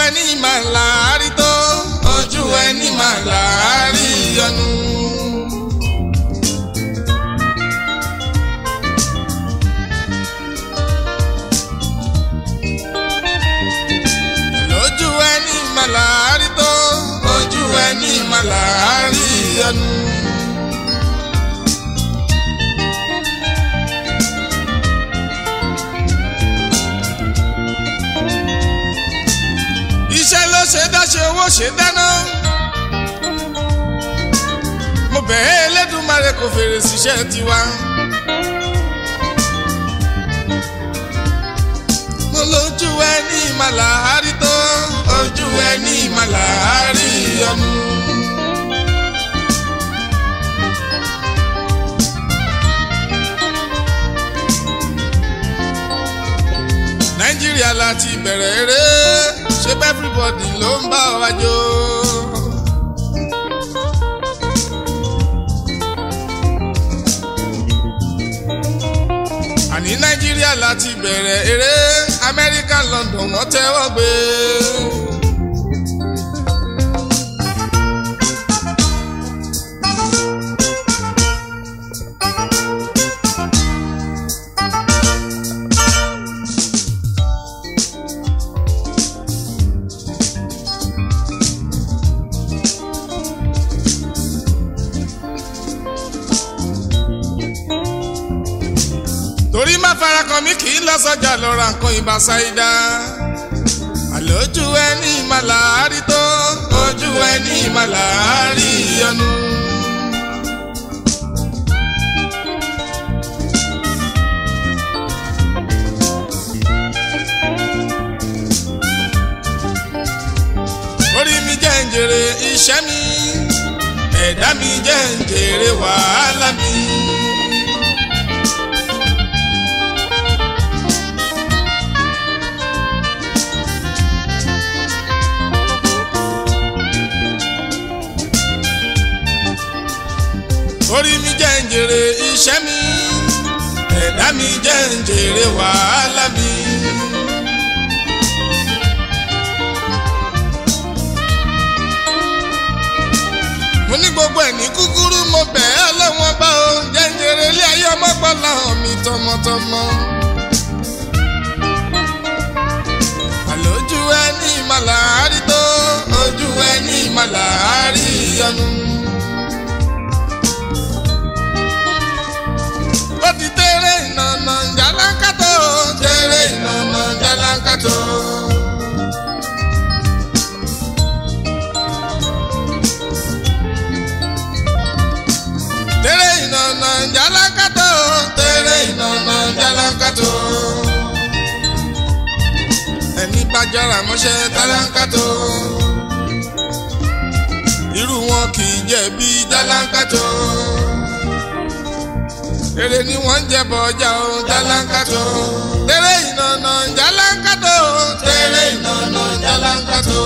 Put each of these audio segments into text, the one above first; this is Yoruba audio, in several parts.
ẹni máa láàárí tó ojú ẹni máa láàárí yọnu. lójú ẹni máa láàárí tó ojú ẹni máa láàárí yọnu. iṣẹ́ ló ṣe dáṣe owó ṣe dáná. mo bẹ̀ẹ́ Elédùmarè kò fèrè síṣẹ́ tiwa. mo lójú ẹ ní ìmàlàárí tó ojú ẹ ní ìmàlàárí ọmú. nàìjíríà láti bẹ̀rẹ̀ eré ṣé bẹ́ẹ̀ everybody ló ń bá wa jó. àní nàìjíríà láti bẹ̀rẹ̀ eré amẹ́ríkà london wọ́n tẹ́wọ́ gbé. torí má fara kan mi kì í lọ sọjà lọ ra nǹkan ìbá ṣáídá. àlójú ẹni màláárí tó ojú ẹni màláárí yọnu. orí mi jẹ́ ń jèrè iṣẹ́ mi ẹ̀dá mi jẹ́ ń jèrè wàhálà mi. orí mi jẹ́ ń jèrè iṣẹ́ mi ẹ̀dá mi jẹ́ ń jèrè wàhálà mi. mo ní gbogbo ẹ̀ ní kúkúrú mo bẹ̀ ẹ́ lọ́wọ́n bá o jẹ́ ń jèrè ilé ayé ọmọgbọ́lá mi tọmọtọmọ. àlójú ẹ ní màláárí tó ojú ẹ ní màláárí yọnu. ó ti tẹ́rẹ̀ ìnànà jàlákàtó tẹ́rẹ̀ ìnànà jàlákàtó. tẹ́rẹ̀ ìnànà jàlákàtó tẹ́rẹ̀ ìnànà jàlákàtó. ẹni bá jára mọ́ṣẹ́ jàlákàtó. irú wọn kì í jẹ̀bi jàlákàtó èrè ni wọ́n ń jẹ bọ̀ ọjà o jálánkátó. tẹ́lẹ̀ ìnànà jálánkátó. tẹ́lẹ̀ ìnànà jálánkátó.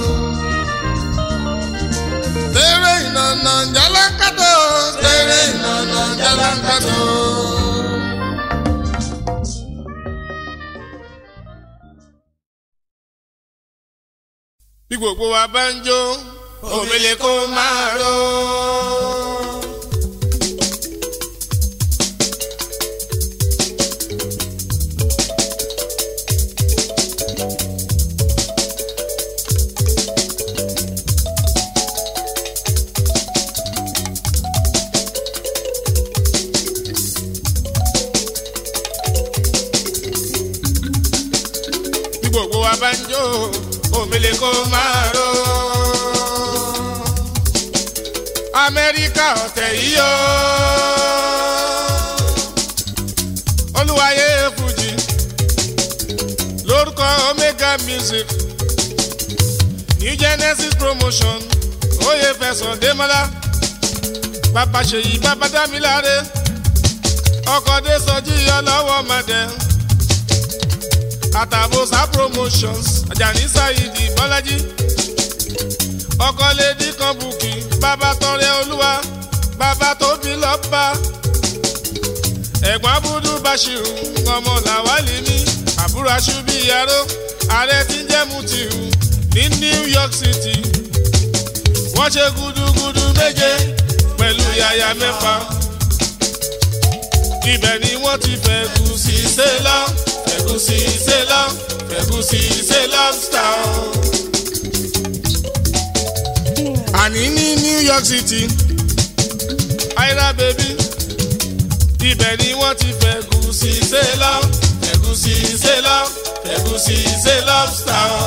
tẹ́lẹ̀ ìnànà jálánkátó. tẹ́lẹ̀ ìnànà jálánkátó. bí gbogbo wa bá ń jó òmìnira kó máa ró. bí gbogbo wa bá ń jó òmìnira kó máa ró. amẹ́ríkà ọ̀tẹ̀ yìí o. olúwayé fújì lórúkọ omega music new genesis promotion oyè fẹsọ̀ démọ́lá bàbá ṣèyí bàbá dámiláre ọkọ̀ dé sọjí ọlọ́wọ́ mọ̀dẹ́ àtàbọ̀sà promotions ajani saidi bọ́lájí ọkọ lady kan bùkì bàbá tọrẹ olúwa bàbá tóbi lọ́ba ẹ̀gbọ́n abúdú bashiru ọmọ làwálì ní àbúrò aṣubí yaró ààrẹ tí ń jẹ́ mutiu ní New York City wọ́n ṣe gudugudu méje pẹ̀lú yàyà mẹ́fà ibẹ̀ ni wọ́n ti fẹ̀gùsì ṣe lọ fẹ̀gùsì ṣe lọ fẹ̀gùsì ṣe lobster o. àní ní New York City aira baby ibẹ̀ ni wọ́n ti fẹ̀gùsì ṣe lọ fẹ̀gùsì ṣe lọ fẹ̀gùsì ṣe lobster o.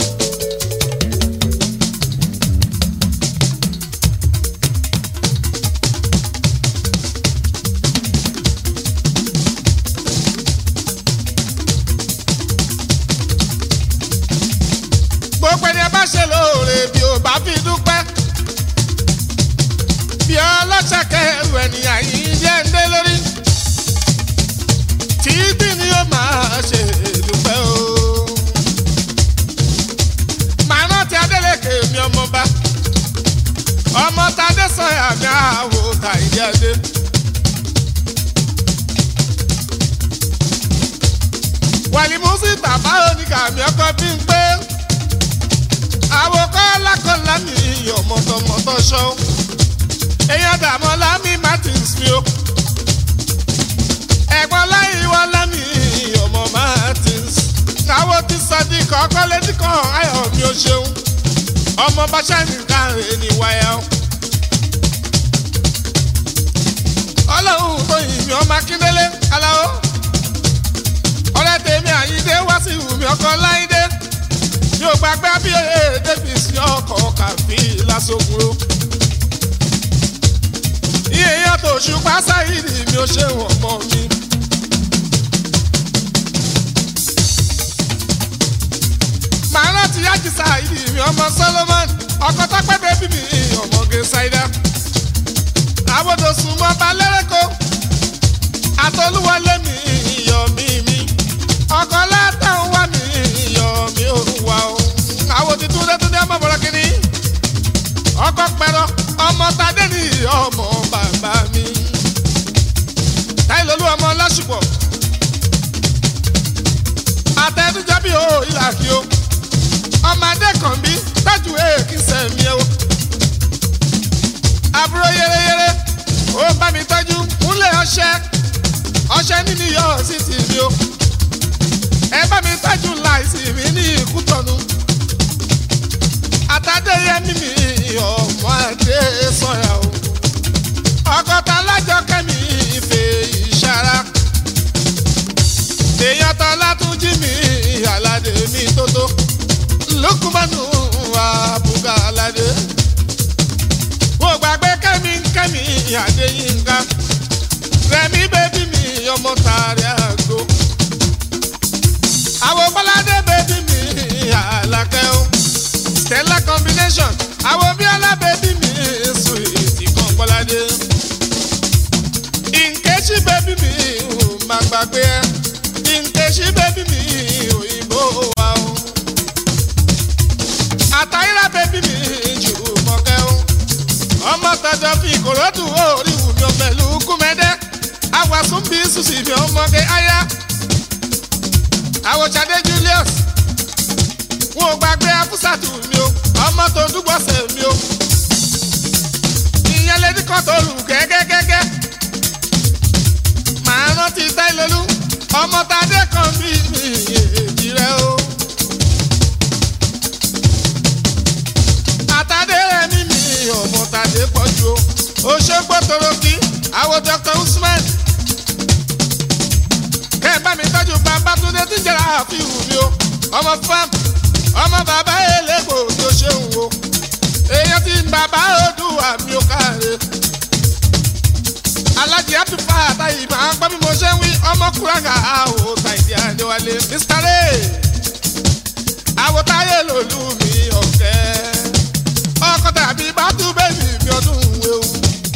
gbogbo ẹni ẹ bá ṣe lóore bí o bá fi dúpẹ́. bí ọlọ́ṣàkẹ́ ẹrù ènìyàn yìí jẹ́ ń dé lórí. títí ni ó máa ṣe dúpẹ́ o. màá rántí Adélékè mi ọmọba. ọmọ tadé sọyà mi àwò tàìdí adé. wàlímùsì tàbá oníkàmí ọkọ bí ń pé àwòkọ́ lákọ̀ọ́lá mi iyọ̀ mọ̀tọ̀mọ̀tọ̀ ṣọ́ èèyàn dààmú lámì martins mi o ẹ̀gbọ́n láyé wá lámì iyọ̀ mọ̀ martins káwọ́ ti sadi kọ́kọ́ létí kan ayọ̀ mi ò ṣeun ọmọ bàṣẹ́ni káre ní wáyà o. ọlọ́run tó yìn mí ọmọ akíndélé aláwọ̀ ọ̀rẹ́ tèmi àyíndé wá sí ìwùmí ọkọ̀ láyíndé yóò gbàgbé abíyẹ davis ọkọ̀ kàfí lásòkúrò. iye yàtọ̀ ṣùgbọ́n sáyidì mi ò ṣe wọ̀n mọ́ mi. màá rántí yájí sáyidì mi ọmọ solomon ọkọ̀ tọ́pẹ́ bẹ́bí mi ọmọge ṣáídà. àbòdò sùnmọ́ balẹ̀rẹ̀kọ́ àtọ́lúwọlé mi iyọ̀ mi mi ọkọ̀ látàn wá mi iyọ̀ mi ò wá o. àwọn ti túndé túndé ọmọ bọ̀rọ̀ kìíní. ọkọ̀ pẹ̀rọ ọmọ tadé ní ọmọ bàbá mi. táìlólú ọmọ lásùpọ̀. àtẹnudọ́ bí o ìlà kí o. ọmọdé kan bí tájú èèkì sẹ̀mí o. àbúrò yéreyére ó bá mi tọ́jú múlẹ̀ ọṣẹ ọṣẹ nínú iyọ̀ sí ti mi o ẹ bá mi tọ́jú láìsí mi ní ìkútọ̀nù. àtàdéyẹmí mi ọmọ adé sọ̀yà o. ọgọ́ta lájọ kẹ́mi ìfẹ́ ìṣara. èèyàn tán látúnjí mi aládé mi tótó. lukumanu abuga aládé. mo gbàgbé kẹ́mi kẹ́mi adéyínká. rẹ̀mí bébí mi ọmọ tààrí àgbo àwọn bọ́ládé bèbí mi àlàkẹ́ o stella combination àwọn bíọ́lá bèbí mi sùwìtì kan bọ́ládé nkechi bèbí mi ò má gbàgbé ẹ nkechi bèbí mi òyìnbó wa o àtàyíra bèbí mi jù mọ́kẹ́ o ọmọ tọjọ fi ìkòròdú orí wù mí ọmọ ìlú kúmẹ́dẹ́ àwàsùn bí sùsì mi ọmọge aya àwòjáde julius wọn ò gbàgbé afúsàtù mi o ọmọ tó dúgbọ̀sẹ̀ mi o ìyẹn lè dín kan tó lù gẹ́gẹ́gẹ́gẹ́ màá rántí táìlólú ọmọ tadé kan bí mi èjì rẹ o. àtàdé rẹ ní mi ọmọ tadé pọ̀ ju o òṣèpọ̀ toroki àwọn dr usman kẹ́ ẹ bá mi tọ́jú Babátúndé tí ń jẹ́ra àfihàn mi o ọmọ fam ọmọ bàbá elégbò tó ṣeun o èèyàn tí bàbá Oòduà mi ò káre alájí àtúfà àtàyè máa ń gbọ́ bí mo ṣe ń wí ọmọ kúrangà àwò tàìdí àdéwálé Mr. Ray àwòtáyé lòlú mi ọ̀kẹ́ ọkọ tàbí bàtú bẹ́ẹ̀ni mi ọdún wéwu.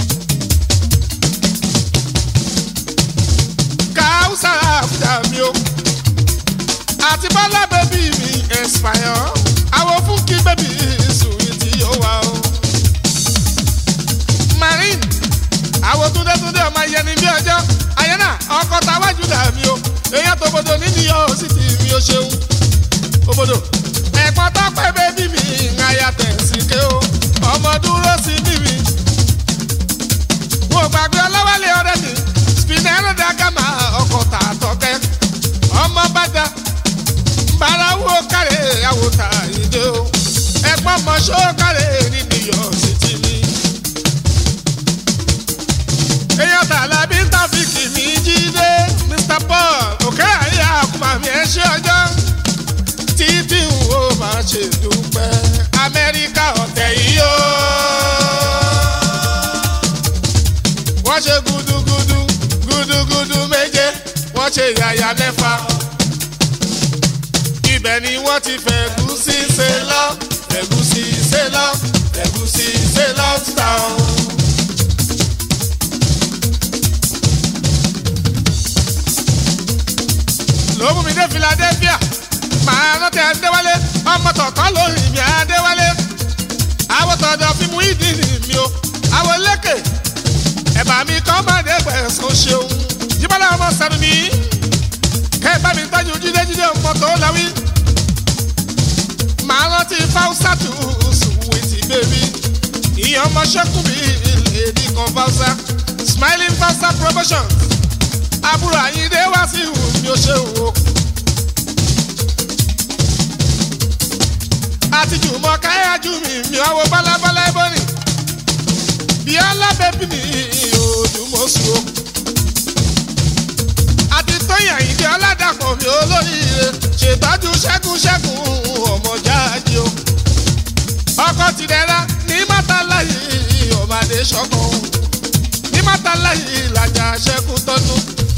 káwùsà àbújá mi o àti bọ́lá bẹ́bí mi ẹ̀sìpáyọ̀ àwọn fún kí bẹ́bí sùn tí yóò wá o. marine àwọn túndétúndé ọmọ yẹni bí ọjọ́ ayẹ́nà ọkọ̀ táwájú dà mí o èèyàn tó bodò nínú yọ ó sì ti mi ó ṣeun òbodò ẹ̀pọ̀n tó pẹ́ bẹ́bí wo ta ìdè o ẹ̀gbọ́n mọ ṣókàrẹ́ ní new york city mi. èèyàn tààlà bí tàfíìkì mi jíde mr paul òkè àyè àkùmà mi ẹ ṣe ọjọ́ títí n ò máa ṣe dúpẹ́ amẹ́ríkà ọ̀tẹ̀ yìí o. wọ́n ṣe gudugudu gudugudu méje wọ́n ṣe yàyà mẹ́fà ibẹ̀ ni wọ́n ti fẹ̀gúsí ṣe lọ fẹ̀gúsí ṣe lọ fẹ̀gúsí ṣe lọ town. ló mú mi dé philadelphia màá rántí adéwálé ọmọ tọ̀tọ̀ lórí mi adéwálé àwọn tọ̀dọ̀ fi mú ìdí ni mi o àwọn lékè ẹ̀bà mi kọ́ máa dé gbẹ̀sán ṣeun jíbọ́lá ọmọ sẹ́nu mi kẹ́ ẹ bá mi tọ́jú jídéjídé ọmọ tó láwí màá rántí fáwùsà tù sùwìtì bèbí ìyẹn ọmọ ṣẹ́kù mi lèdí kan fáwùsà smiling fáwùsà promotion àbúrò àyíndé wá sí ìhù mi ò ṣe wò. àtijọ́ mọ káyájú mi mi ọwọ́ bálábálá ẹbọ́nì bí alábẹ́bí mi òdùmọ̀sù o. àti tóyìn àyíndé ọ̀làdàpọ̀ mi olóríire ṣètọ́jú ṣẹ́gun ṣẹ́gun ọmọ jáde o. ọkọ ti dẹ́ra ní mọ́tàláyé ọ̀bàdé ṣọ́kan ní mọ́tàláyé làjà ṣẹ́gun tọ́nu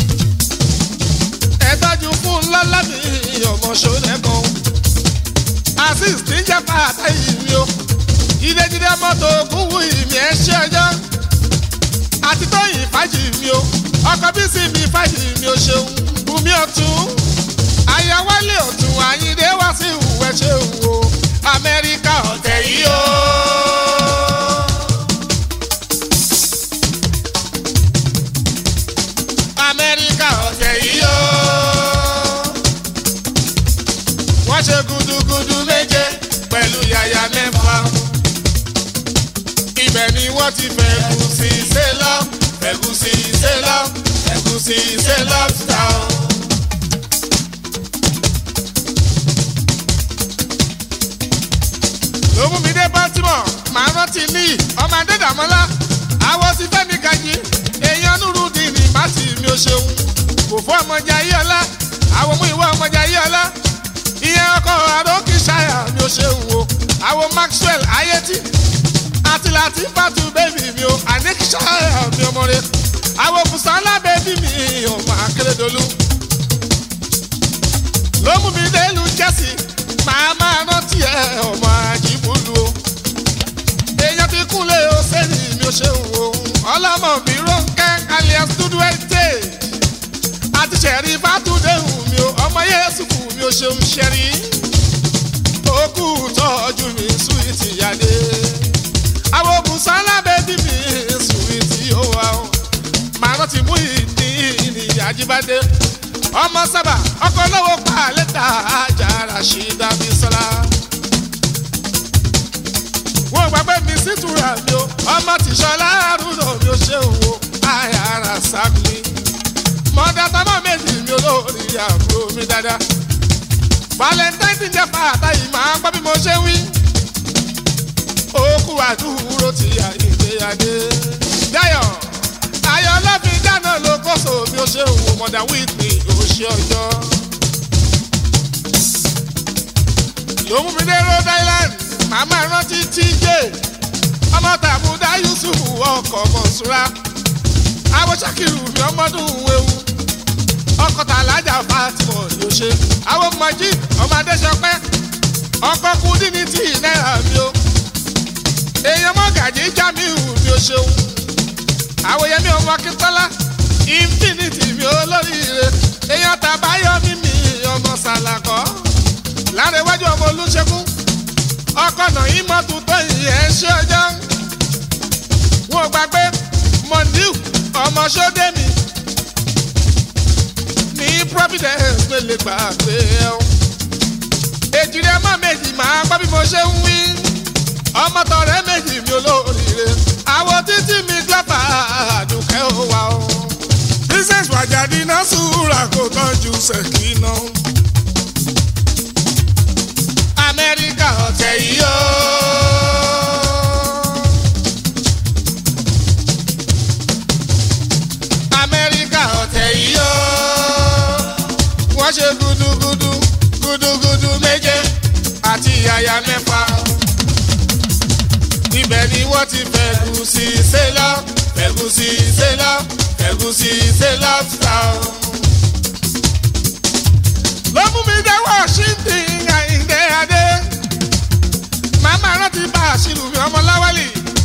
ẹ̀tọ́jú fún lọ́lá mi ọmọ ṣọ́nẹ́kan azeez tí ń jẹ́ pàtà ìmí o jídéjídé mọ́tò ògùn wù ìmí ẹ̀ ṣe ọjọ́ àti tóyìn fàájì mi o ọkọ̀ bí sì mi fàájì mi o ṣeun bùnmi ọ̀tún ayáwálé ọ̀tún àyíndé wá sí ìwẹ̀ ṣe wò amẹ́ríkà ọ̀tẹ̀ yìí o. amẹ́ríkà ọ̀tẹ̀ yìí o. wọ́n ṣe gudugudu méje pẹ̀lú yàyà mẹ́fà. ibẹ̀ ni wọ́n ti fẹ̀gùsì ṣe lọ fẹ̀gùsì ṣe lọ fẹ̀gùsì ṣe lọ town. ló mú mi dé baltimore màá rántí ní ọmọ adédàmọ́lá àwọn ti fẹ́mi gajì èèyàn nùrù dín ní bàtì mi ò ṣeun kò fún ọmọjà yí ọlá àwọn mú ìwọ ọmọjà yí ọlá ìyẹn ọkọ àdókì ṣáyà mi ò ṣeun o àwọn maxwell ayétí àti láti fàtú bébì mi o àníkì ṣáyà mi ọmọ rẹ àwọn bùsànlá bébì mi ọmọ akérèdọlù ló mú mi dé ìlú jẹ́sì màá máa rántí ẹ ọmọ àjìbùlù o èèyàn ti kúnlẹ̀ o sẹ́ni mi ò ṣeun o ọlọ́mọ mi rónkẹ́ alias dúdú ẹ̀tẹ́ àti ṣẹ̀rí fàtúndéhùn mi o ọmọ yéésù kù mi ò ṣeun ṣẹ̀rí òkú tọ́jú mi súwìtì yáde àwọn bùsọ́lá bẹ́bí mi súwìtì ó wà ó màá rántí mú ìdí ìní àjíbádé ọmọ sábà ọkọ lọ́wọ́ pa lẹ́tà àjàrà ṣì dàbí sọ́lá wọ́n gbàgbé mi sítura mi o ọmọ tìṣọlá àrùnà mi ò ṣe òwò àyàrá sábìlì mọ̀dà tọmọ méjì mi olórí àbúrò mi dáadáa valentine ti jẹ́ fàtà yìí máa gbọ́ bí mo ṣe wí òkú àdúró ti àyèdèyàdé dáyọ̀ ayọ̀ lọ́fin dáná ló kóso mi ò ṣe òwò mọ̀dà wíìtì òṣè ọjọ́ ló mú mi dé rhode island màmá rántí tj ọmọ tàbúdá yusuf ọkọ̀ mọ̀ṣúra àwọn sakiru mi ọmọdún ewu ọkọ̀ tàlájà fatima ló ṣe àwọn majid ọmọ adéṣọpẹ́ ọkọ̀ kúndínní tí náírà mi o èèyàn mọ́gàjì jamiu mi ò ṣeun àwọn yẹmi ọmọ akíntọ́lá infinity mi olóríire èèyàn tàbáyọ mímì ọmọ sàlàkọ́ lárẹ̀wájú ọmọ olùṣègùn ọkọ̀ náà yín mọ́tò tó yìí ṣe ọjọ́ wọn ò gbàgbé mondiu ọmọ sódẹ́mi ní providence ló lè gbà pé ẹ o èjìrẹ́ mọ́ méjì máa gbọ́ bí mo ṣe ń wí ọmọ tọ̀rẹ́ méjì mi olóríire àwọn títí mi gbọ́pà àdùkẹ́ ó wà o. princess wàjáde náà sùúrà kó tọ́jú ṣèkínà. gudugudu méje àti yàyà mẹ́fà. ibẹ̀ ni wọ́n ti fẹ̀gùsì ṣe lọ fẹ̀gùsì ṣe lọ fẹ̀gùsì ṣe lọ ta o. ló mú mi dé washington àyíndé adé màmá rántí bá àṣìlù mi ọmọ láwálì.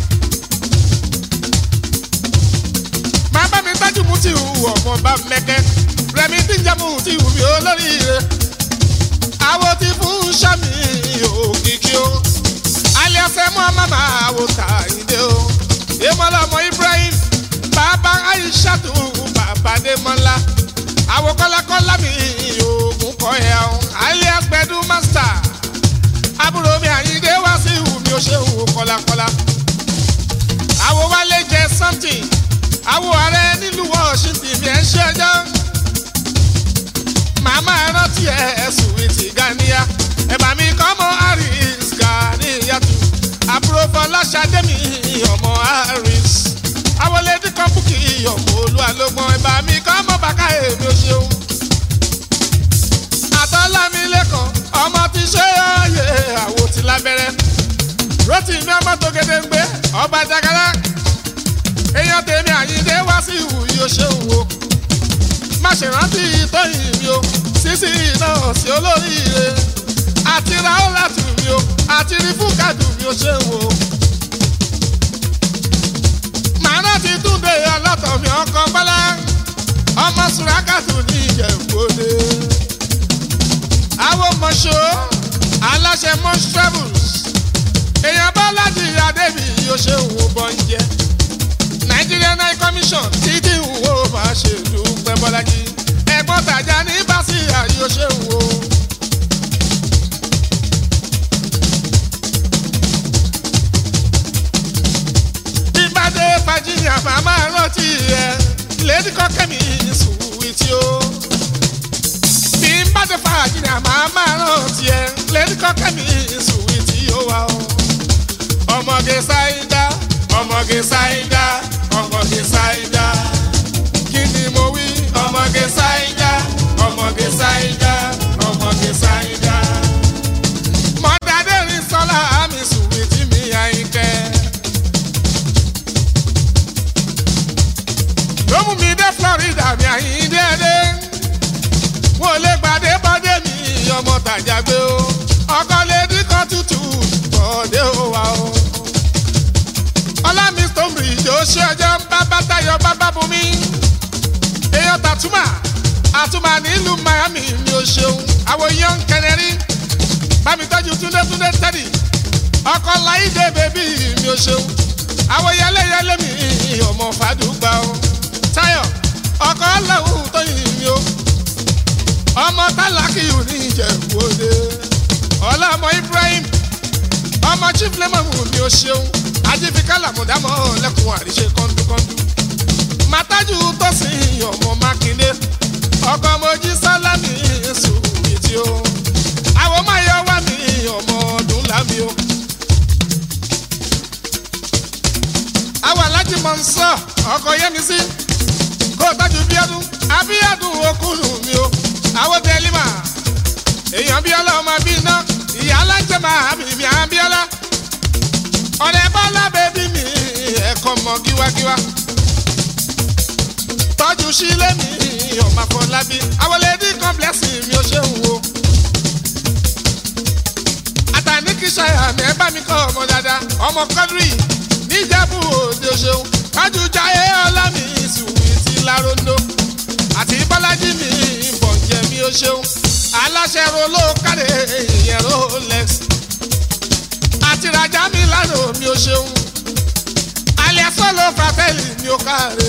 máa bá mi tájú mú tí ìhù ọmọ bá mẹ́kẹ́ rẹmi tí ń jẹ́ mú tí ìhù mi olóríire. àwo ti fún sami òkìkí o aliasẹ mú ọmọ máa wò kàyíndé o. èmọ́lá ọmọ ibrahim bàbá aishatu bàbá démọ́lá. àwo kọ́lákọ́lá mi òògùn kọ́ ẹ̀ ọ́ alias gbẹdú master. àbúrò mi àyíndé wá sí ìhù mi ò ṣe ìhù kọ́lákọ́lá. àwo wálé jẹ something àwo ààrẹ nílùú washington bí ẹ ń ṣẹjọ́ màmá rántí ẹ ẹ̀sùn ìtì ganiya ẹ̀bà mi kọ́ mọ́ harris ganiyatu àbúrò fọláṣadé mi ọmọ harris àwọlédè kan búkì ọmọ olúwalógbọn ẹ̀bà mi kọ́ mọ́ bàkà èmi ò ṣeun àtọ́lámi lẹ́kọ̀ọ́ ọmọ ti ṣe ọ̀yẹ́ àwo ti lábẹ́rẹ́ rotimi ọmọ tó gédé ń gbé ọba jagara èèyàn tèmi àyíndé wá sí ìwù yóò ṣe wò má ṣe rántí tóyìn mi o sísí náà sí olóríire àti raola tù mí o àti rí fúkàdù mi ò ṣe wò. màá rántí túnde ọlọ́tọ̀ mi ọkọ̀ bọ́lá ọmọ sùrákàtù ní ìjẹ̀bọ́dé. àwọn mọ̀ṣọ́ aláṣẹ mọ́ṣ travels èèyàn bá láti adébí yóò ṣe wò bọ́ ń jẹ́ nigerian high commission títí wo máa ṣe dúpẹ́ bọ́lájí ẹ̀gbọ́n tàjà ní báṣì àyò ṣe wo. ìbàdé virginia màmá rántí ẹ lady kọ́kẹ́mi sùwìtì o. bí ìbàdé virginia màmá rántí ẹ lady kọ́kẹ́mi sùwìtì o wa o. ọmọge sáyidá ọmọge sáyidá ọmọge sáyidá kí ni mo wí ọmọge sáyidá ọmọge sáyidá ọmọge sáyidá. mọ̀dádé rí sọ́lá àmì sùnwì tí mi àyíkẹ́. ló mú mi dé florida mi àyíndé dé wọ́n lè gbàdé bọ́dé mi ọmọ tàjà gbé o ọkọ lè dín kan tútù bọ́dé o wa o ọlámi stomri yóò ṣe ọjọ́ ń bá bátayọ bábá bumi èèyàn tàtúmà àtúmà nílùú miami mi ò ṣeun àwọn èèyàn ń kẹnẹrí bámi tọ́jú túndé túndé tẹ́lì ọkọ láìdé bèbí mi ò ṣeun àwọn yẹlẹyẹlẹ mi ọmọ fàdúgba o táyọ ọkọ ọlọ́hùn tó yìn mí o ọmọ tálákìyù ní ìjẹ̀bú òde ọlọ́mọ ibrahim ọmọ chief lemon mi ò ṣeun ajífikálà mọ̀dámọ́ lẹ́kùn àríṣe kọ́ńdúkọ́ńdú. Màtájú tó sin ọmọ Mákindé, ọkọ̀ mojí sálámì sùwìtì o. Àwọn máa yọ wá mi ọmọ ọdún lámi o. Àwọn alájí mọ̀ ń sọ ọkọ̀ yẹ́mi sí. Kó tọ́jú bíọ́dún, abíyádùn okùnrin mi o. Àwọn tẹ̀límà, èèyàn bíọ́lá ọmọ bí iná, ìyá alájẹ máa bìbí àbíọ́lá ọ̀rẹ́ bọ́lá bẹ́bí mi ẹ̀kọ́ mọ gíwágíwá tọ́jú sílé mi ọmọ afọlábí awolẹ́dí kọ́ńplẹ́sì mi ò ṣe ń wo àtàní kìsàyà mi ẹ bá mi kọ́ ọmọ dáadáa ọmọ kọ́dírì níjàbù òde ṣeun kájú jayé ọlámi ìsùnwì ti láróńdó àti bọ́lájí mi bọ̀ǹjẹ̀ mi ò ṣeun aláṣẹ rolo káre ìyẹn rolex àti rajà mi lánàá mi ò ṣeun alẹ́ sọ́lọ́ fratẹ́lì mi ò káre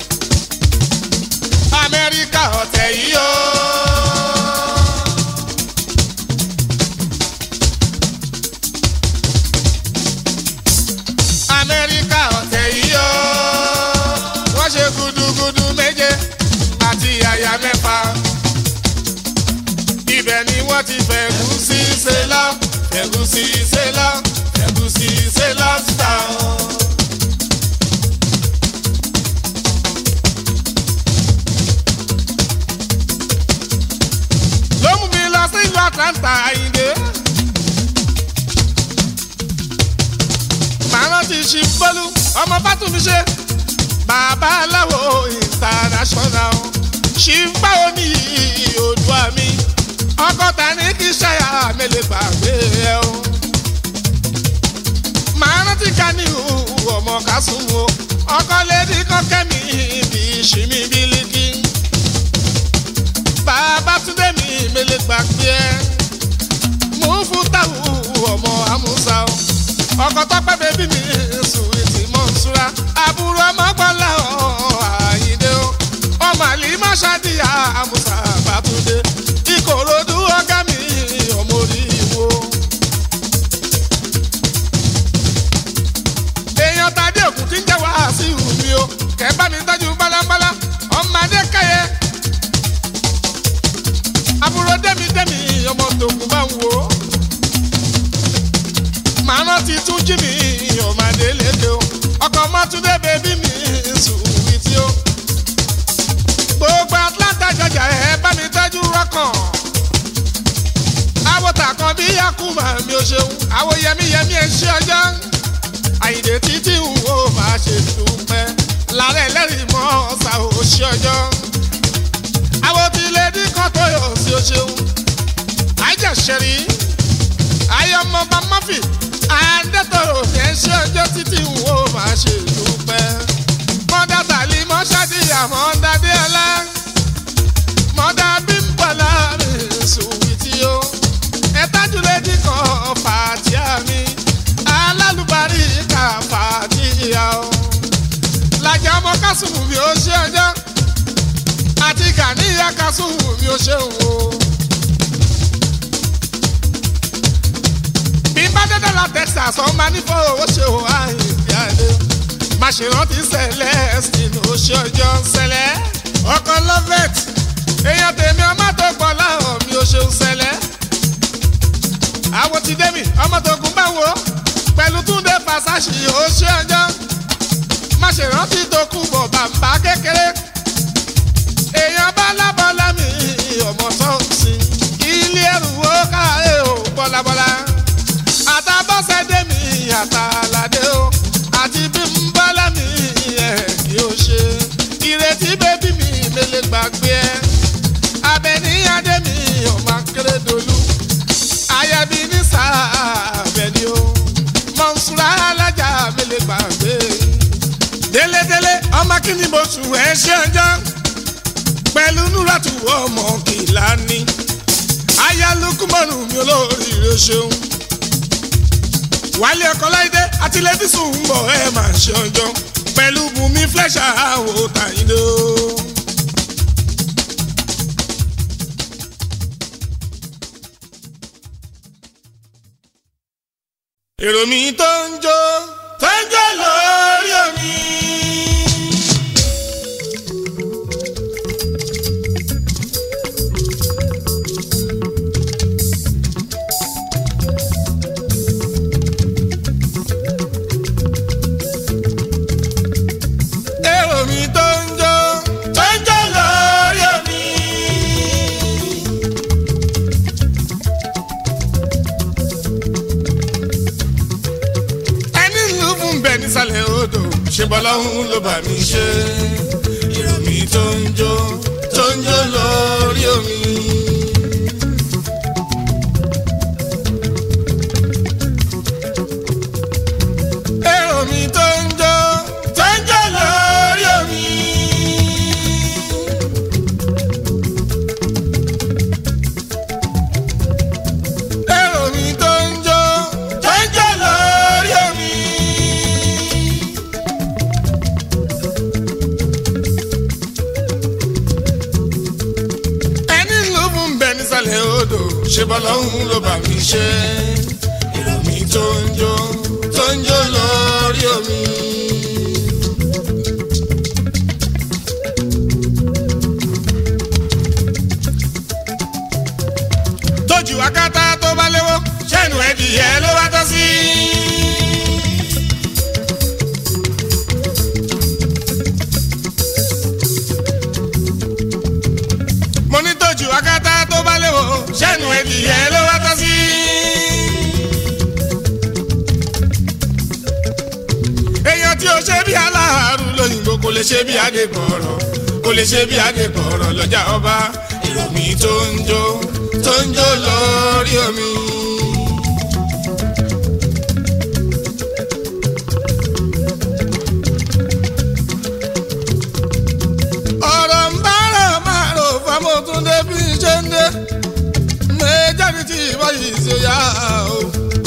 amẹ́ríkà ọ̀tẹ̀ yìí o. amẹ́ríkà ọ̀tẹ̀ yìí o. wọ́n ṣe gudugudu méje àti àyà mẹ́fà. ibẹ̀ ni wọ́n ti fẹ̀gúsí ṣe lọ fẹ̀gúsí ṣe lọ fẹ̀gúsí ṣe lọ síta o. ló mú mi lọ sí ìlú Atlanta Àyìndé. màá rántí ṣì bọ́lú ọmọ bátúmi ṣe bàbá aláwo international ṣì ń báwo ní Oòduà mi ọgọ́ta ní kí ṣáyà mélòó gbàgbé ẹ o. màá rántí ká ní ọmọ kásùn o ọkọ lédi kọ́kẹ́ mi bí ṣìmí bílíkì. bàbá túndé mi mélòó gbàgbé ẹ. mú fún táwù ọmọ amúsà o ọkọ tọpẹ bẹbí mi sùwìtì mọ̀nsúra àbúrò ọmọgbọ́lá àyíndé o ọmọ àlì máṣáàdìyà àmùsà bàtúndé ìkòròdú ọgá mi ọmọ orí wo. èèyàn tàdé òkú tí ń jẹ́ wá sí ìhù mi o kẹ́ bá mi tọ́jú bálábálá ọmọdé káyẹ. àbúrò dẹ́mi dẹ́mi ọmọ tòkun bá ń wò ó màánà ti tún jí mi ọ̀màdé lédè o ọkọ̀ mọ́túndé bèbí mi sùwìtì o. gbogbo Atlanta jọjà ẹ bá mi tọ́jú rọ́kàn. àwòtà kan bí yakuma mi ò ṣeun àwò yẹmíyẹmí ẹ ṣe ọjọ́. àyìndé títí ń wo máa ṣe dúpẹ́ lálẹ́ ẹlẹ́rìí mọ́ ọ̀sà ò ṣe ọjọ́. àwò tí lady kan tó yọ sí o ṣeun. àjẹsẹ̀rí ayọ̀mọba mọ́fì àndẹ́tọ̀rọ̀ yẹn ṣe ọjọ́ títí ń wo máa ṣe dúpẹ́. mọ́dà tàlí mọ́ṣáàdìyà mọ́dà déọlá mọ́dà bímbọ̀lá mi sùwìtì o. ẹ̀tájúlẹ́dì kan fàtíà mi alálùbárí kà fàtíà o. làjà ọmọ kásùmù mi ò ṣe ọjọ́ àti gàníyà kásùmù mi ò ṣe òun o. bí n bá dédé la texas ọmọ nífọ̀ owó ṣe ò àyìnbí àdé má ṣe rántí celestine ó ṣe ọjọ́ sẹlẹ̀ ọkọ lovet èèyàn tèmi ọmọ tó gbọ́ láhàn mi ò ṣeun sẹlẹ̀ àwọn ti dé mi ọmọ tó gún báwo pẹ̀lú túndé fàṣàṣì ó ṣe ọjọ́ má ṣe rántí tó kú bọ̀ bàbá kékeré èèyàn bá lábọ́lá mi ọmọ tó ń sin ilé ẹrù ó káyé ò bọ́lábọ́lá àtàbọ̀sẹ̀dé mi àtàlàdé o àti bí n bọ́lá mi ẹ̀ kí o ṣe ìrètí bébí mi mele gbàgbé ẹ abẹniyàdé mi ọmọ akérèdọ́lù ayẹbi ní sàbẹ̀ni o mọ̀nsúra alájà mele gbàgbé délédélé ọmọ kìíní mo sùn ẹ ṣe ọjọ́ pẹ̀lú núràtù ọmọ kìlá ni ayálùkùmọ̀nù mi olórí rẹ ṣeun wálé ọkọ láìdé àti lẹ́físùn ń bọ̀ ẹ máa ṣe ọjọ́ pẹ̀lú bùnmi flẹ́ṣà àwò tàyíndó. èrò mi tó ń jó tó ń jó lórí omi. èrò mi tó ń jó tó ń jó lórí omi. ẹni ló fún bẹ nísàlẹ̀ odò ṣe bọ́lọ́hún ló bá mi ṣe. èrò mi tó ń jó tó ń jó lórí omi. èrò mi tó ń jó tó ń jó lórí omi. èrò mi tó ń jó tó ń jó lórí omi. ẹni ló fún bẹ nísàlẹ̀ odò ṣe bọ́lọ́hún ló bá mi ṣe. èrò mi tó ń jó tó ń jó lórí omi. tójú akátá tó bá léwó ṣẹ́nu ẹ̀dìyẹ ló wá tọ́ sí. mo ní tójú akátá tó bá léwó ṣẹ́nu ẹ̀dìyẹ lè ṣe bí adébọ̀rọ̀ kò lè ṣe bí adébọ̀rọ̀ lọ́jà ọba ìròmí tó ń jó tó ń jó lórí omi. ọ̀rọ̀ ń bára máa rò fámọ́túndé bí ṣe ń dé méjèèjì tí ìbáyìí ṣe yá o.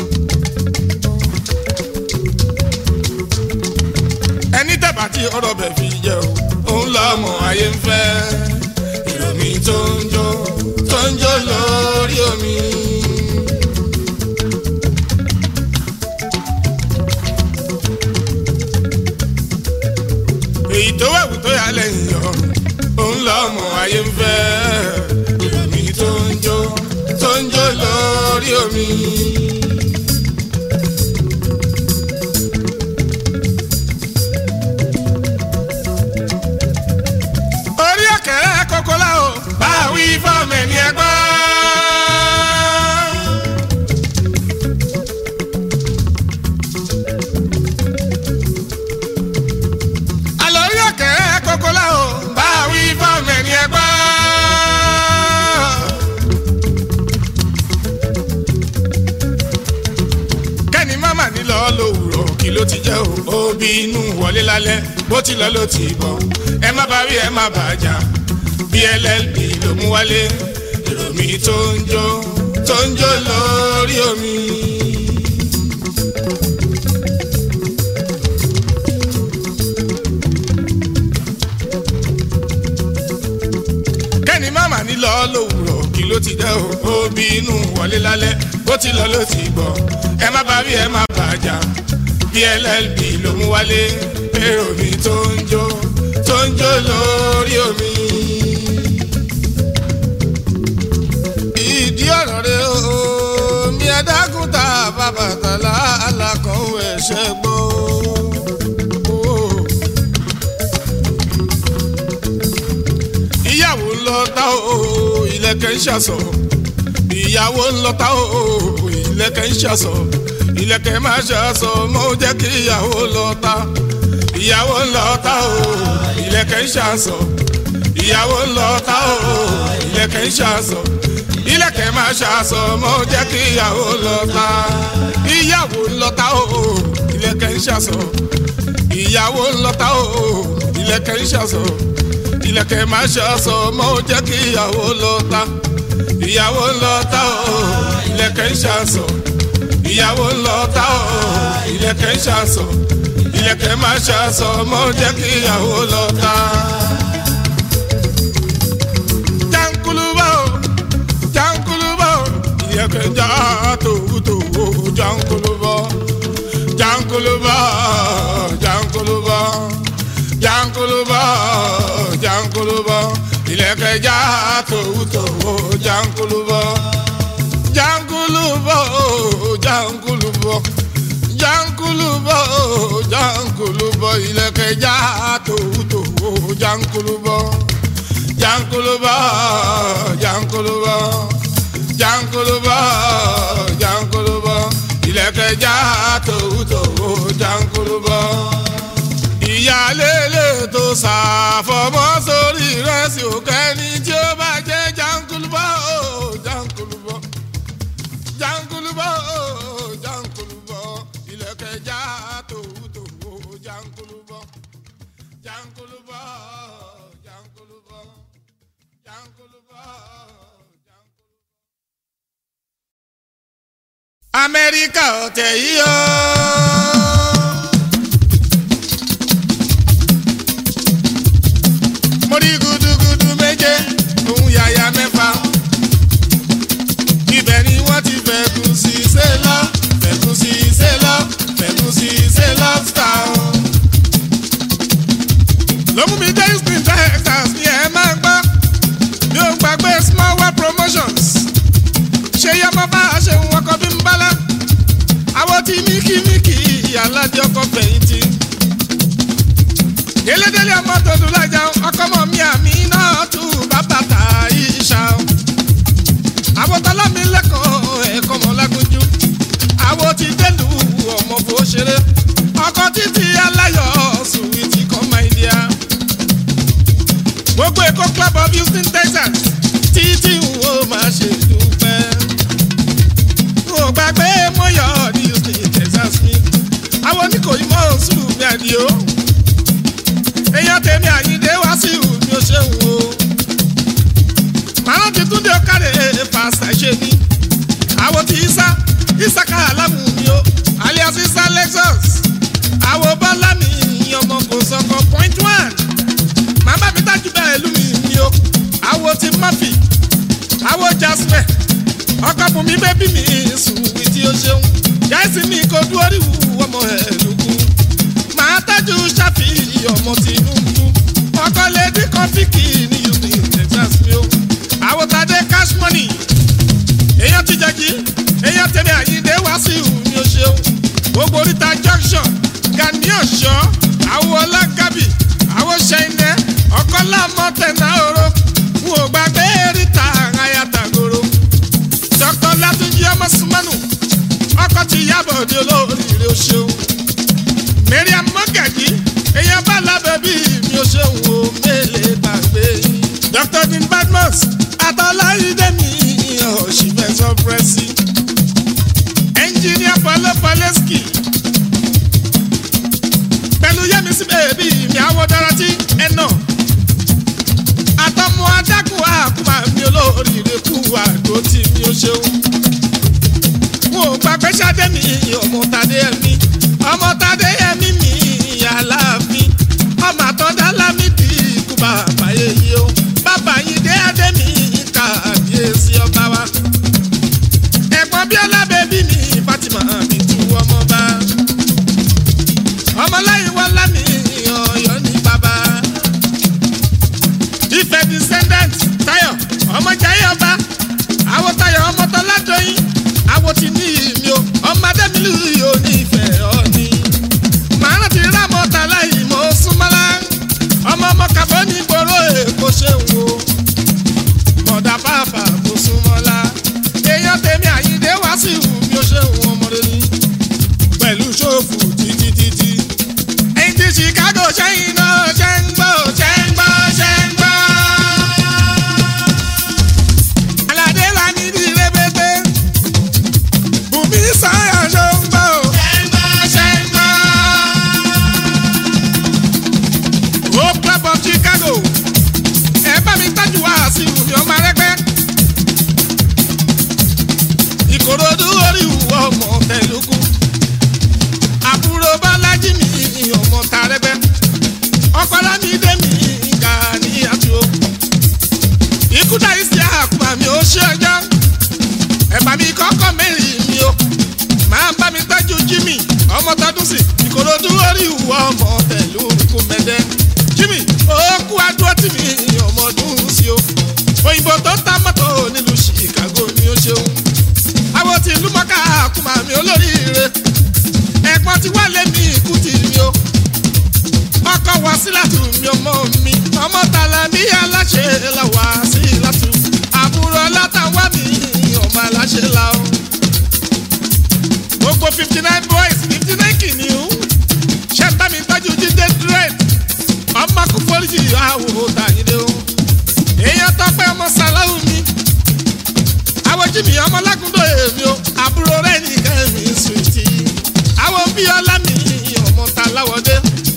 ẹni tẹ̀bà tí ọ̀rọ̀ bẹ̀ fi jẹ́ o òun lọ́mọ ayé ń fẹ́ ìròmí tó ń jó tó ń jó lórí omi. èyí tó wẹ̀wù tó yà lẹ́yìn ọ̀run òun lọ́mọ ayé ń fẹ́ ìròmí tó ń jó tó ń jó lórí omi. orí ọ̀kẹ́rẹ́ kókó la o bá a wí fọ́ọ̀mù ẹni ẹgbẹ́. àlọ́ orí ọ̀kẹ́rẹ́ kókó la o bá a wí fọ́ọ̀mù ẹni ẹgbẹ́. kẹ́ni mama ní lọ lówùrọ̀ kí ló ti jẹ́ o òbí inú wọlé lálẹ́ bó ti lọ ló ti bọ̀ ẹ má bá rí ẹ má bà já bí llb ló mú wálé ìròmí tó ń jó tó ń jó lórí omi. kẹ́ni mama ní lọ lówùrọ̀ kí ló ti jẹ́ o òbí inú wọlé lálẹ́ bó ti lọ ló ti bọ̀ ẹ má bá rí ẹ má bà já bí llb ló mú wálé èrò mi tó ń jó tó ń jó lórí omi. ìdí ọ̀rọ̀ rẹ o mi ẹ̀dágún ta bàbà tàlà alákọ̀wé ẹ̀ṣẹ̀ gbọ́. ìyàwó ń lọ tá o ìlẹ̀kẹ̀ ń ṣàṣọ ìyàwó ń lọ tá o ìlẹ̀kẹ̀ ń ṣàṣọ ìlẹ̀kẹ̀ máa ṣàṣọ mọ́ jẹ́ kí ìyàwó lọ tá ìyàwó ń lọ tá o ìlẹ̀kẹ̀ ń ṣàṣọ ìyàwó ń lọ tá o ìlẹ̀kẹ̀ ń ṣàṣọ ìlẹ̀kẹ̀ máa ṣàṣọ mọ́ jẹ́ kí ìyàwó lọ tá ìyàwó ń lọ tá o ìlẹ̀kẹ̀ ń ṣàṣọ ìyàwó ń lọ tá o ìlẹ̀kẹ̀ ń ṣàṣọ ìlẹ̀kẹ̀ máa ṣàṣọ mọ́ jẹ́ kí ìyàwó lọ tá ìyàwó ń lọ tá o ìlẹ̀kẹ̀ ń ṣàṣọ ìyàwó ń lọ tá o ìlẹ̀kẹ̀ ń ṣàṣọ ìlẹ̀kẹ̀ máa ṣàṣọ mọ́ jẹ́ kí ìyàwó lọ ta. jankuluba o jankuluba o ìlẹ̀kẹ̀ já tòwútòwú jankuluba jankuluba jankuluba jankuluba jankuluba ìlẹ̀kẹ̀ já tòwútòwú jankuluba jankuluba o jankuluba jankulubo jankulubo ilẹ̀kẹ̀ já tòwútòwó jankulubo jankulubo jankulubo jankulubo jankulubo ilẹ̀kẹ̀ já tòwútòwó jankulubo ìyálélé tó ṣàfọmọ́ sórí rẹ́sì òkẹ́ni tí ó bá jẹ́ jankulubo jankulubo jankulubo jankulubo ilẹ̀kẹ̀ já tòwútòwó jankulubo jankulubo jankulubo jankulubo jankulubo. amẹ́ríkà ọ̀tẹ̀ yìí o. mo rí gudugudu méje òun yàyà mẹ́fà ibẹ̀ ni wọ́n ti fẹ̀kù sí ṣe lọ fẹ̀kù sí ṣe lọ fẹ̀kù sí ṣe lọ star. ló mú mi dé houston texas ní ẹ máa ń gbọ́ mi ò gbàgbé small well promotions ṣe yẹ mọ́ bá a ṣe ń wọkọ̀ bí ń bálá àwọn tí míkímíkì alájọ ọkọ̀ fẹ̀yìntì délédélé ọmọ tó dùn lájà ọkọ mọ mi àmì náà tù bàbá tà ìṣà àwòtálá mi lẹ́kọ̀ọ́ ẹ̀kọ́ mọ́ lágúnjú àwò ti délù ọmọ bó ṣeré ọkọ títí aláyọ̀ sùwìtì kọ́ máa ń díà àdìo èèyàn tèmi àyíndé wá sí ìhù ni ó ṣe ń wo màá ti túndé ọ̀kadì fàṣà ṣe ni àwọn tí isa isaka alámù mi o alias isa lexus àwọn bọ́lá mi ọmọ kò sọkọ point one màmá mi tájú bẹ́ẹ̀ lù mí mi o àwọn tí murphy àwọn jasper ọkọ fún mi bẹ́bí mi sùn wí tí ó ṣeun jáìsì mi kò dúró rí wù ọmọ ẹ̀ lùkù màá tájú ṣàfi ọmọ tìǹbù ọkọ lady kọfíkì ní union texas mi o àwọn tàdé cash money èèyàn ti jẹ́ kí èèyàn tẹ̀lé àyíndé wá sí ìhù ni ó ṣeun gbogbo oríta junction gani ọ̀ṣọ́ àwọn ọlágàbì àwọn ṣẹ́yìnẹ́ ọ̀kọ́lá mọ́tẹ́nà oró n ò gbàgbé eríta ayatagoro dr latunji ọmọ sumanu ọkọ ti yábọ̀ di olóríire ó ṣeun mariam mọ́gàjì èèyàn bá lábẹ́ bí mi ó ṣeun o mélèé gbàgbé yín dr dean badmus àtọ́láyídé mi ọ̀ṣìfẹ́ sọ́fúrẹ́sì ẹnjìníà pọlọ pọlẹ́sìkì pẹ̀lú yẹ́misí bèbí mi àwọ̀ dára tí ẹ nà àtọmọ adágún àkùmá mi olóríire kú àdó tí mi ó ṣeun wọn ò gbàgbé ṣadé mi ọmọ tadé ẹmí ọmọ tadé ẹmí mi aláàfin ọmọ àtọ́dá lámìdí ikú bàbá yeye o bàbá yìí dé adé mi kàbíyèsí ọba wa ẹ̀gbọ́n bíọ́lá bẹ́bí mi fatima mi tu ọmọ bá ọmọláyìn wọn lámì ọyọ ní bàbá ìfẹ́ descendant tayo ọmọ jayé ọba àwọn tayo ọmọ tọ́lá dọ́yìn àwọn ti ní ìmí o ọmọ adẹ́mílù yóò ní ìfẹ́ ọ̀ní màá ti rà mọ́ta láì mọ́ súnmọ́lá ọmọ ọmọ kàbọ́ ní gbòòrò èkó ṣe ń wo mọ̀dà bàbà kò súnmọ́lá èèyàn tèmi àyíndé wá sí ìwù bí ó ṣe ń wọ́n ọmọdé ní pẹ̀lú ṣòfò títítítí. ẹ̀yin tí chicago ṣẹ́yìn náà ṣe ń gbọ́ ṣe ń gbọ́ ṣe ń gbọ́. aládé la ní ní rébété bùnmí sáyà ṣe ń gbọ́ ṣe ń gbọ́ ṣe ń gbọ́. hope club of chicago ẹ bá mi tájú wá sí ìwù mi ọmọ arẹ́gbẹ́ ìkòròdú orí ìwọ ọmọ tẹlukú àbúrò bálájí mi ọmọ tàrẹbẹ ọpọlọ mi dé mi ga ní àtúwò ikúdà ìsì àkùmà mi ò ṣe ọjọ́ ẹ̀bà mi kọ́kọ́ mẹ́rin mi o máa bá mi tọ́jú jimmy ọmọ tọdún sí ìkòròdú orí ìwọ ọmọ tẹlukú mẹ́dẹ́ jimmy ó kú adúró tì mí ọmọ ọdún sí o òyìnbó tó ń ta mọ́tò nílùú chicago ni ó ṣeun àwọn tí ìlú mọ́ká àkùmà mi olóríire ẹ̀gbọ́n ti wá lé mi ikú ti mi o ọkọ̀ wá sí látù mi ọmọ mi ọmọ tàlà mi aláṣẹ la wá sí látù àbúrò látàwá mi ọmọ aláṣẹ la o gbogbo fifty nine boys fifty nine kìnìún ṣe bá mi tọ́jú jíde dread ọmọ kò foríjì àwò tàyídé o èèyàn tọpẹ́ ọmọ sàláwù mi àwọn jìmì ọmọ lágúndó èmi o àbúrò rẹ nìkan mi sùtì àwọn bíọ́lá mi ọmọ ta láwọdé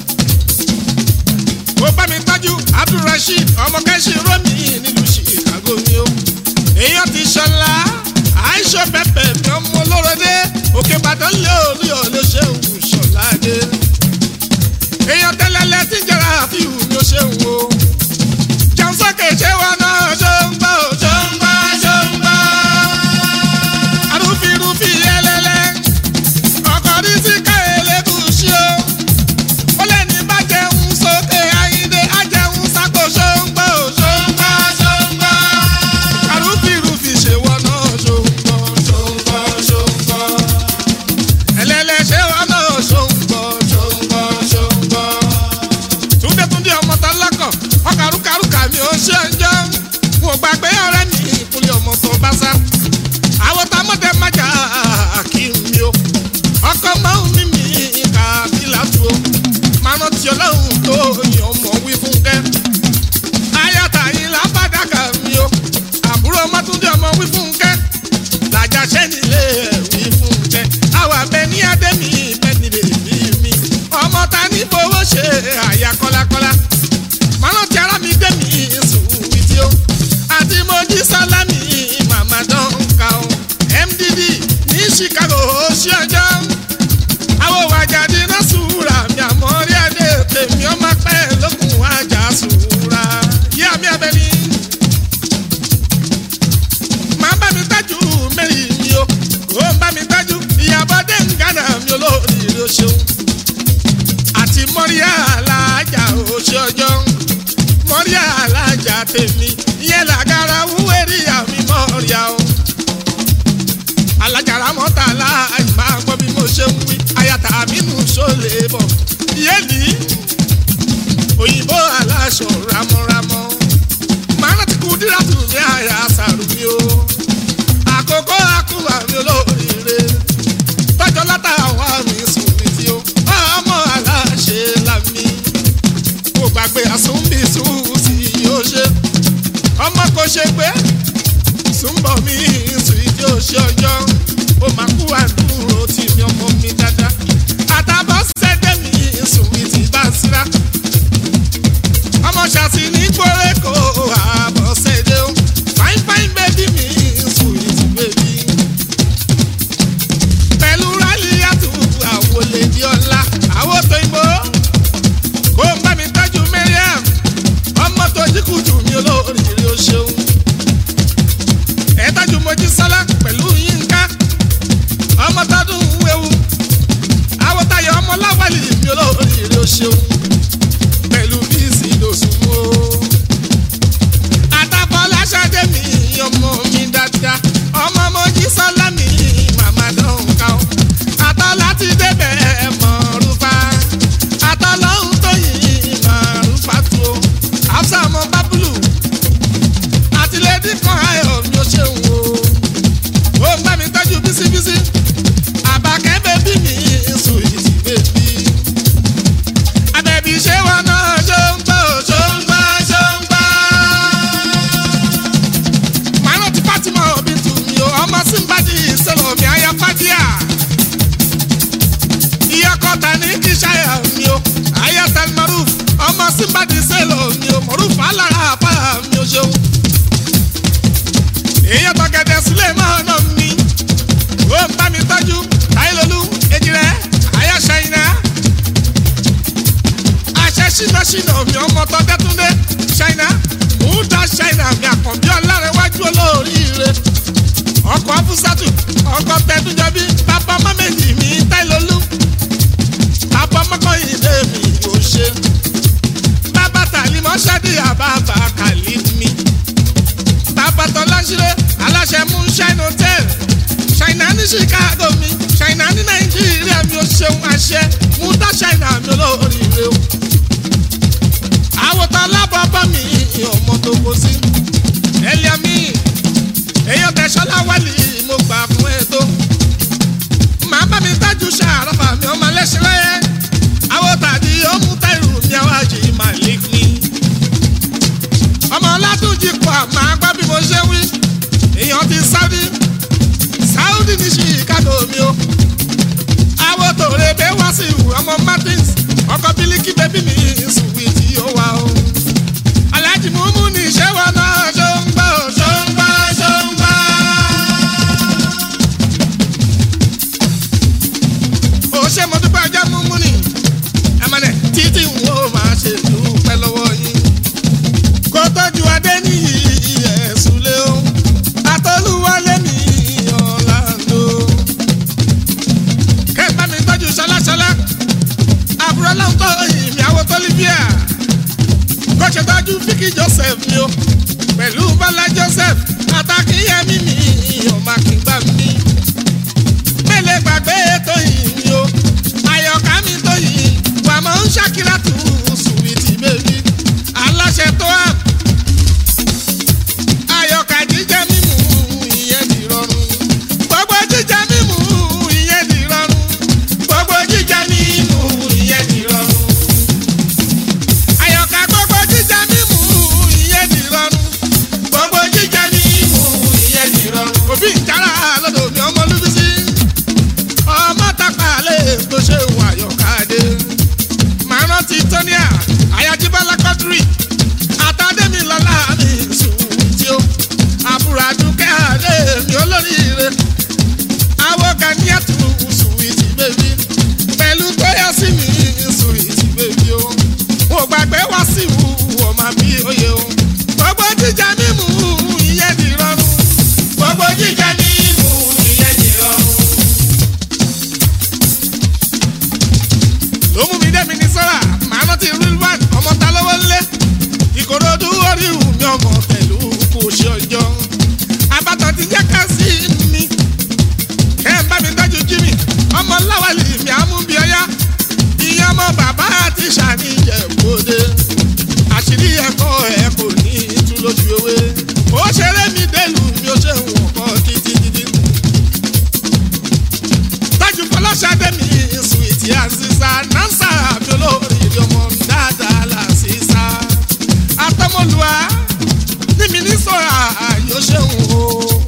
ó bá mi tọ́jú abdulrasheed ọmọ kẹ́sì romi nílùú chicago mi o èèyàn ti ṣọlá àìṣọ pẹpẹ mi ọmọ olóròdé òkè ìbàdàn lé olú ọ̀lẹ́ ṣéun ṣọlá dé èèyàn tẹ́lẹ̀lẹ́ tí ń jẹ́ra àfihàn mi ó ṣéun o jẹun sókè ṣé wọn náà ṣó ń gbọ́ ṣó ń gbọ́ ṣó ń gbọ́ arúfirúfi ẹlẹ́lẹ́ ọkọ̀ rí sí ká elégùsì o ó lè ní bá jẹun sókè ayíǹde á jẹun sáko ṣó ń gbọ́ ṣó ń gbọ́ ṣó ń gbọ́ arúfirúfi ṣe wọn náà ṣó ń gbọ́ ṣó ń gbọ́ ṣó ń gbọ́ ẹlẹ́lẹ́ ṣé wọn náà ṣó ń gbọ́ ṣe àyà kọ́lákọ́lá mọ́nà tí ara mi gbé mi sùn wìtí o àti mojí sálámì màmá dánká o mdd ní chicago ṣí ọjọ́ àwọn wàjáde náà sùúrà mi àmọ́ rí adé tèmi ọmọ pẹ́ lókun àjà sùúrà yí àmì abẹ́ni. máa bá mi tájú mẹ́rin mi o kò ń bá mi tájú ìyàbọ̀ dé ń gánà mi olóríire o ṣeun àti mọ́ríà alájà o ṣe ọjọ́ mọ́ríà alájà tèmi ìyẹn làgàrà wúwẹ́rì àmì mọ́ríà o alájàrá mọ́ta láàyè máa gbọ́ bí mo ṣe ń wí ayata aminu ṣọlẹ bọ̀ yéèlì òyìnbó aláṣọ ramọ́ramọ́ màánà ti kú dírátù ní àyà sàrù mi o àkókò àkúwà mi olóríire tọ́jọ́ látàwá mi sùn mi tí o ọmọ aláṣẹ làmì kò gbàgbé àsúnbí sùn sí yóò ṣe ọmọ kò ṣe pé súnbọ̀ mi sùn ìdí òṣè ọjọ́ ó máa kú àdúró tì mí ọmọ mi dáadáa àtàbọ̀ sẹ́dẹ̀ mi sùn ìdí bá síra ọmọ ṣàtì ní kórèkó àbọ̀ sẹ́dẹ̀ ó fine fine baby mi sùn ìdí baby pẹ̀lú rálíyàtú àwòlè di ọ̀la àwọ̀ tó ń bọ̀ kó ń bá mi tọ́jú Mariam ọmọ tó jí kùtù mi olóríire ó ṣeun ẹ̀ẹ́dájú mojí sálá pẹ̀lú yínká ọmọ tọdún wéwu awọ́tayọ ọmọ láwálì mi olóríire ó ṣeun pẹ̀lú bíìsì lòsùnmù o. àtàbọ̀lá ṣáde mi ọmọ mi dáadáa ọmọ mojí sálá mi màmá dánká o. àtọ́lá ti débẹ̀ mọ̀rúfà àtọ́lọ́hún tó yìn mọ̀rúfà tó àfṣà ọmọ bábúlù àtìlẹ́dí kan ayọ̀ mi ò ṣeun o. ó ń bá mi tọ́jú bísíbísí àbàkẹ́ bẹ́bí mi sùn ìdí bẹ́bí. àbẹ̀bí ṣé wọn náà ṣó ń gbọ́ ṣó ń gbọ́ ṣó ń gbọ́. màá rántí Fatima òbí tù mí o ọmọ símbàdí ìṣẹ̀lẹ̀ mi àyà fàdíà. ìyá kọta ní kí ṣáyà mi o àyà tẹlifárùf ọmọ símbàdí ìṣẹ̀lẹ̀ mi o mọ̀rúfù alára àpá mi ò ṣeun èèyàn tọ̀gẹ̀dẹ̀ sílẹ̀ máa nà mí. ó ń bá mi tọ́jú táìlólú ejirẹ́ àyà ṣáínà. àṣẹ ṣínàṣínà mi ọmọ tó dẹ́túndé ṣáínà. múdà ṣáínà mi àkànbí ọlárẹ̀wájú olóríire. ọkọ̀ afúsàtù ọkọ̀ tẹ̀dújọ́bí bàbá mọ́mẹ́jì mi táìlólú. bàbá mọ́kànlélẹ́ mi ò ṣe. bàbá tàlímọ́ ṣáàdì àbábà kàlí mi tabatọ lásìrè aláṣẹ moonshine hotel ṣàìnà ní chicago mi ṣàìnà ní nàìjíríà mi ò ṣeun àṣẹ múdà ṣàìnà mi olóríire o. àwòtán lábọ́bọ́ mi ọmọ tó kó sí ẹlẹ́à mi èèyàn tẹ̀sọ́lá wálé mo gbà fún ẹ tó. màá bá mi tájú ṣàràfà mi ọmọ lẹ́sìn lẹ́yẹ àwòtàdí ó mú táìrù mi àwájì màlík mi ọmọ ọlátúnjì kọ àmà gbọ́ bí mo ṣe wí èèyàn ti sáúdí sáúdí ní chicago mi o àwọn tòrè bẹ́ wá sí ìwù ọmọ martins ọkọ bílíkì bẹ́bí mi sùwì tí ó wà o aláàjì múmú ní ìṣe wa náà ṣó ń gbọ́ ṣó ń gbọ́ ṣó ń gbọ́. ó ṣe mo dúpẹ́ ọjọ́ múmú ni ẹ̀mọ́lẹ̀ títí ń wo máa ṣe dúpẹ́ lọ́wọ́ yín kó tọ́jú adé ní ẹ̀sùn lé o àtọ́lúwálé ní ọ̀làǹdó. kẹ́gbẹ́ mi tọ́jú ṣọláṣọlá àbúrò láwọn tó ìmì àwọn tó lè àwọ̀gà ní àtúntò sùwìtì bèbí pẹ̀lú tóyà sí mi sùwìtì bèbí o mo gbàgbé wá sí ìwú ọmọ bí oyè o gbogbo jíjà mímu ìyẹn di rọrùn gbogbo jíjà mímu ìyẹn di rọrùn. ló mú mi dé mi ní sọ́ra màá rántí real one ọmọ ta lọ́wọ́ ńlẹ̀ ìkòròdú orí ìwù mi ọmọ pẹ̀lú kò ṣe ọjọ́ àbátan ti jẹ́ ká sí mi ẹ ń bá mi tọ́jú jimmy ọmọ láwàlì mi àmúbi ọyá ìyẹn ọmọ bàbá àti ṣàníyàn bòde àṣírí ẹ̀kọ́ ẹ̀ kò ní tú lójú ewé ó ṣeré mi délùú mi ó ṣe wọ̀n kọ́ títí títí tájú fọlọ́ṣadé mi sùwìtì àṣìṣà nánsà mi olórí ọmọ dáadáa làṣìṣà àtọmọlúwa ní mi ní sọ̀rọ̀ àyò ṣeun o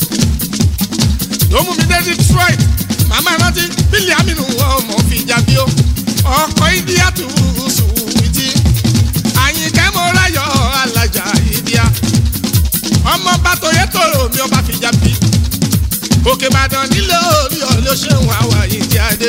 ló mú mi dé detroit màmá rántí bílí aminu ọmọ fìjà bí o ọkọ̀ india tù sùwìtì àyìnkẹ́ mo ráyọ̀ alájà india ọmọ bàtò yẹtòrò mi ọba fìjà bí òkè ìbàdàn nílé orí ọ̀lẹ́ ṣéun àwà ìdí adé.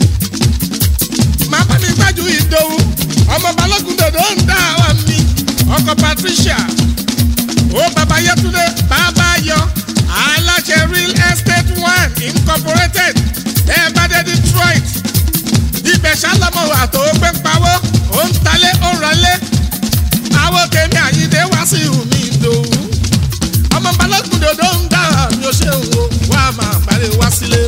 màmá mi gbájú ìdòwú ọmọ balógun dòdò ń dá àwa mi ọkọ patricia ó bàbá yẹtúndé bàbá yọ aláṣẹ real estate one incorporated ẹ bá dé detroit ibẹ̀ ṣálọ́mọ wà tó gbé ń pawó ó ń talé ó ń rọlé àwọn kèmí àyíndé wá sí ìhùmí ìdòwú ọmọ balógun dòdò ń dá mi ò ṣe ń wo wá máa parí wá sílé.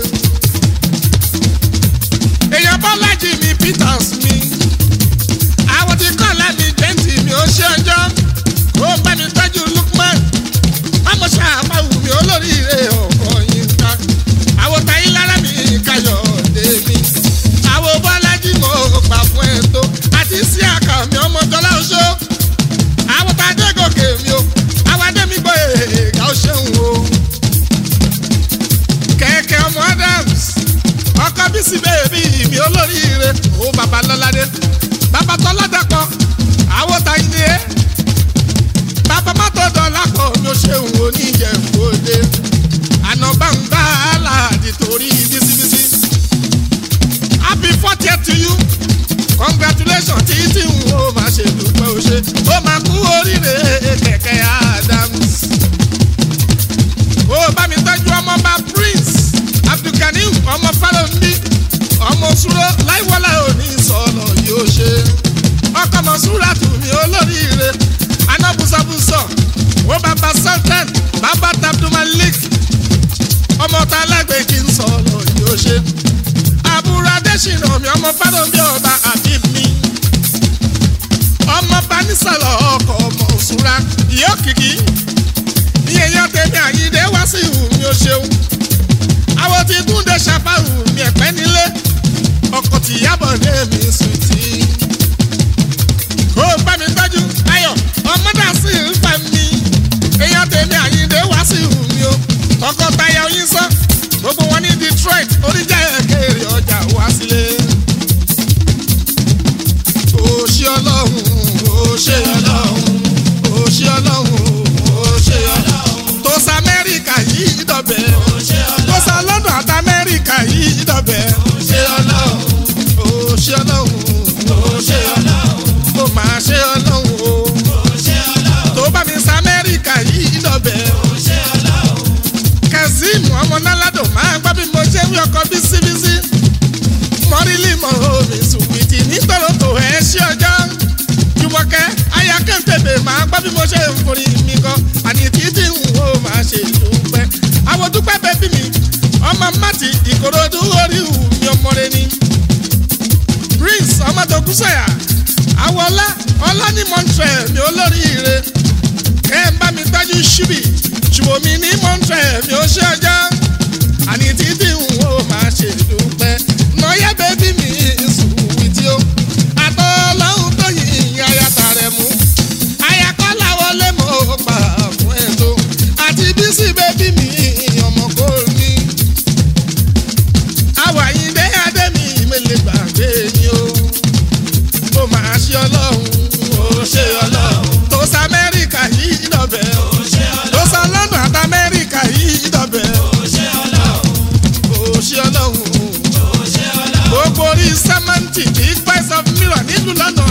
èèyàn bọ́lájì mi peters mi àwọn tí kọ́ lámì jẹ́ǹtì mi ò ṣe ọjọ́ ó bá mi tọ́jú lukman ọmọ ṣàpàwù mi olóríire ọkọ̀ yín ká àwọn táyé lára mi káyọ̀ dé mi àwọn bọ́lájì mo gbà fún ẹ̀ tó àti sí àkà mi ọmọ jọlá oṣó àwọn tá a dé gòkè mi o àwọn adé mi gbọ́ èèkà ó ṣeun o. kẹ̀kẹ́ ọmọ adams ọkọ bísí bèbí mi olóríire ó bàbá lọ́ládé bàbá tọ́ládàpọ̀ àwọn tá a ní ẹ́ bàbá mọ́tò dọ́là pọ̀ mi ò ṣeun oníjẹ̀kọ́dé àná bá ń bá aláàdì torí bísíbísí happy fortieth to you congratulations tí tí n ò máa ṣe dúpẹ́ o ṣe ó máa kú oríire kẹ̀kẹ́ adams. ó bá mi tọ́jú ọmọọba prince abdulganiu ọmọ fálọ́ndì ọmọ òṣùrò láìwọlá òní sọ̀rọ̀ yóò ṣe. ọkọ̀ mọ̀ṣúra tù mí olóríire anábùsọ̀bùsọ̀ ó bàbá sultan bàbá tabdumalik ọmọ tá alágbè kí n sọ̀rọ̀ yóò ṣe. àbúrò adésínà mi ọmọ fálọ́ndì ọba àbí mi ọmọ banisọ̀rọ̀ ọkọ̀ ọmọ òṣùra ìyá òkìkí ní èèyàn tèmi àyíndé wá sí ìhù mi ò ṣeun àwọn tí túnde ṣàfàrù mi ẹ̀pẹ́ nílé ọkọ̀ tí yábọ̀ dé mi sùn tí. kó o bá mi tọ́jú ayọ̀ ọmọdé sí ń fa mi èèyàn tèmi àyíndé wá sí ìhù mi o ọkọ̀ táyà oyin sọ gbogbo wọn ní detroit oríjà ẹ̀kẹ́rẹ́ ọjà wá sílé ó ṣe ọlọ́run ó ṣe ọlọ́run ó ṣe ọlọ́run ó ṣe ọlọ́run tó sa amẹ́ríkà yìí dọ̀bẹ̀ tó sa london àti amẹ́ríkà yìí dọ̀bẹ̀ ó ṣe ọlọ́run ó ṣe ọlọ́run ó ṣe ọlọ́run ó máa ṣe ọlọ́run o tó bá mi sa amẹ́ríkà yìí dọ̀bẹ̀ ó ṣe ọlọ́run kazeem ọmọ náládò máa gbọ́ bí mo ṣe wí ọkọ̀ bísíbísí mọ́rílì mọ́ omi sùwìtì nítorí tó ẹ̀ ṣí ọjọ́ jùmọ̀kẹ́ ayakẹ́ńtẹ̀bẹ̀ máa gbọ́ bí mo ṣe ń forí mi kan àní títí ń wo máa ṣe dúpẹ́ àwọn dúpẹ́ bẹ́bí mi ọmọ mati ìkòròdú orí ìhù mi ọmọ rẹ ni prince ọmọdókú sọ̀yà àwọn ọlá ọlá ní montreal mi olórí ire ẹ ń bá mi tọ́jú ṣíbì ṣùgbọ́n mi ní montreal mi ò ṣe ọjọ́ àní títí ń wo máa ṣe dúpẹ́ nọ́yẹ́ bẹ́bí mi sùwìtì o àtọ́ ọlọ́run tó yin ayata rẹ̀ mú ayakọ́lá wọlé mọ́ pa fún ẹ̀ tó àti bísí bẹ́bí mi ọmọ kò ní. àwàyíndé adé mi mélé gbàgbé ni o ó máa ṣe ọlọ́run ó ṣe ọlọ́run tó sa amẹ́ríkà yìí dọ̀bẹ̀ tó sa london àti amẹ́ríkà yìí dọ̀bẹ̀ nílùú lọ́nà